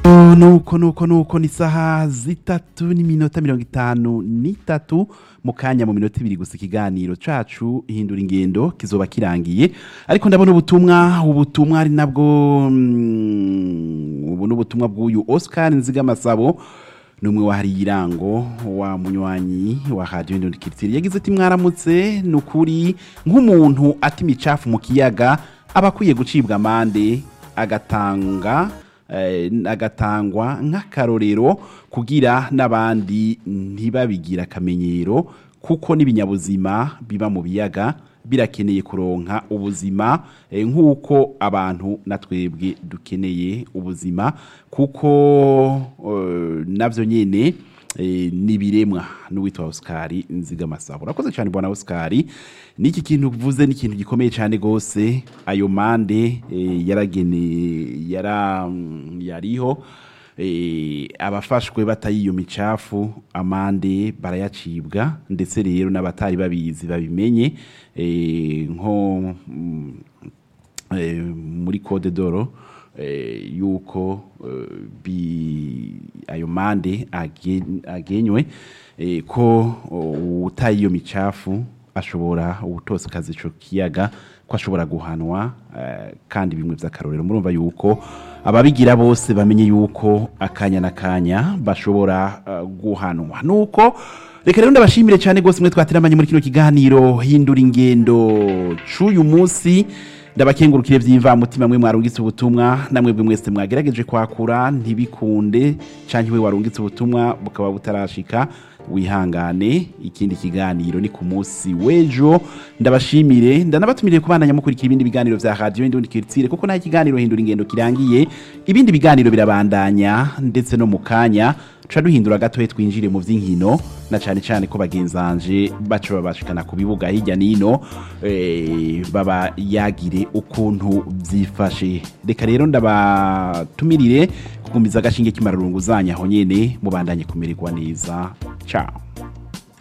nuko nuko nuko ni isaha zitatu n'iminota mirongo itanu n'itatu mu kanya mu minota ibiri gusa ikiganiro cacu hindura ingendo kizoba kirangiye ariko ndabona ubutumwa ubutumwa ari nabwo mm, ubu ni ubutumwa bw'uyu oscar nzigamasabo numwe wahariye irango wa munywanyi wa radio Indundi Culture yagize ati mwaramutse nukuri nk'umuntu ati imicafu mu kiyaga aba akwiye gucibwa amande agatanga eh, agatangwa nk'akarorero kugira n'abandi ntibabigira akamenyero kuko n'ibinyabuzima biba mu biyaga birakeneye kuronka ubuzima eh, nk'uko abantu na twebwe dukeneye ubuzima kuko eh, navyo nyene eh, nibiremwa n'uwitwa Oscar Nzigamasabo urakoze cyane bwana Oscar niki kintu uvuze ni ikintu gikomeye cyane gose ayo mande eh, yaragene yara mm, yariho eh, abafashwe batayiyo micafu amande barayacibwa ndetse rero n'abatari babizi babimenye eh, nko mm, eh, muri code doro eh, yuko eh, bi ayo mande agen- agenywe eh, ko oh, utaye iyo micafu ashobora ubutose kazi ico kiyaga ko ashobora guhanwa eh, kandi bimwe vy'akarorero murumva yuko ababigira bose bamenye yuko akanya na kanya bashobora eh, guhanwa nuko reka rero ndabashimire cyane gose mwe twateramanye muri kino kiganiro hindura ingendo c'uyu munsi ndabakengurukire vy'imvamutima mwe mwarungitse ubutumwa namwe bwe mwese mwagerageje kwakura ntibikunde canke we warungitse ubutumwa bukaba butarashika wihangane ikindi kiganiro ni ku munsi w'ejo ndabashimire ndanabatumiriye kubandanya mukurikira ibindi biganiro vya radio Indundi Culture kuko nta kiganiro hindura ingendo kirangiye ibindi biganiro birabandanya ndetse no mu kanya tuca duhindura gatoya twinjire mu vy'inkino na cane cane ko bagenzanje baca babashikana ku bibuga hirya nino eh, baba yagire ukuntu vyifashe reka rero ndabatumirire kugumiza agashinge k'imararungu zanyu aho nyene mubandanye kumererwa neza ciao